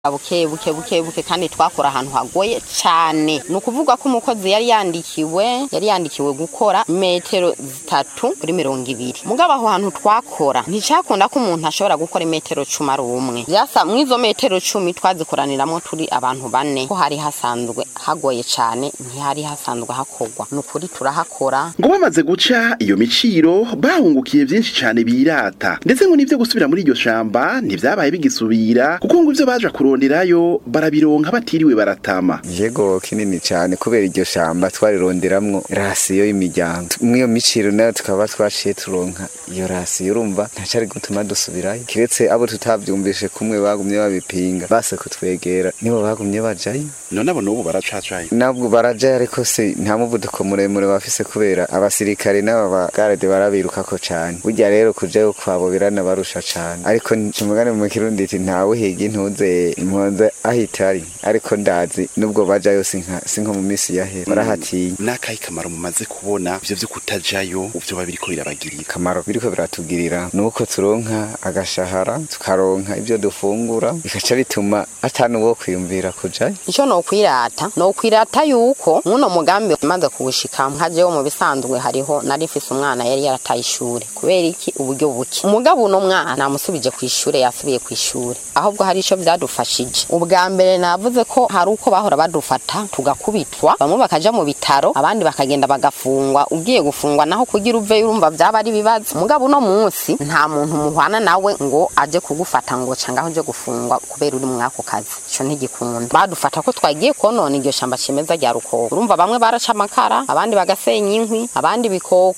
buke buke buke buke kandi twakora ahantu hagoye cyane ni ukuvuga ko umukozi yari yandikiwe yari yandikiwe gukora metero zitatu kuri mirongo ibiri mugabo aho hantu twakora nticyakunda ko umuntu ashobora gukora metero cumi ari umwe byasa mw'izo metero cumi twazikoraniramo turi abantu bane ko hari hasanzwe hagoye cyane ntihari hasanzwe hakorwa ni ukuri turahakora ngo bamaze guca iyo miciro bahungukiye byinshi cyane birata ndetse ngo n'ibyo gusubira muri iryo shamba ntibyabaye bigisubira kuko ngo ibyo baje kuronderayo barabironka batiriwe baratama yego kinini cyane kubera iryo shamba twarironderamwo rasiyo y'imiryango mw'iyo miciro nayo tukaba twaciye turonka iyo rasiyo urumva ntacari gutuma dusubirayo kiretse abo tutavyumvishe kumwe bagumye babipinga base kutwegera nibo bagumye bajayo none abo n'ubu baracacaye nabwo barajayo ariko se nta muvuduko muremure bafise kubera abasirikare n'aba bagarade barabirukako cane burya rero kujayo kwabo biranabarusha cane ariko umugani mu kirundi iti ntawe higa intuze impunze ahitari ariko ndazi nubwo bajayo sinka sinko mu misi yahera barahatinya n'akahe kamaro mumaze kubona ivyo vyo kutajayo uvyo babiriko birabagirira kamaro biriko biratugirira nuko turonka agashahara tukaronka ivyo dufungura bikaca bituma atanu wo kwiyumvira kujayo icyo ni ukwirata ni ukwirata yuko muno mugambi umaze kuwushika nkajeho mu bisanzwe hariho nari mfise umwana yari yarataye ishuri kubera iki uburyo buke umugabo uno mwana namusubije ku ishuri yasubiye ku ishuri ahubwo hari ico byadufashije ubwa mbere navuze ko hari uko bahora badufata tugakubitwa bamwe bakaja mu bitaro abandi bakagenda bagafungwa ugiye gufungwa naho kugira uve urumva byaba ari ibibazo umugabo uno munsi nta muntu muhwana nawe ngo aje kugufata ngo cangaho uje gufungwa kubera uri mwako kazi ico ntigikunda badufata ko twagiye konona iryo shamba cimeza rya rukoko urumva bamwe baraca amakara abandi bagasenya inkwi abandi bikoko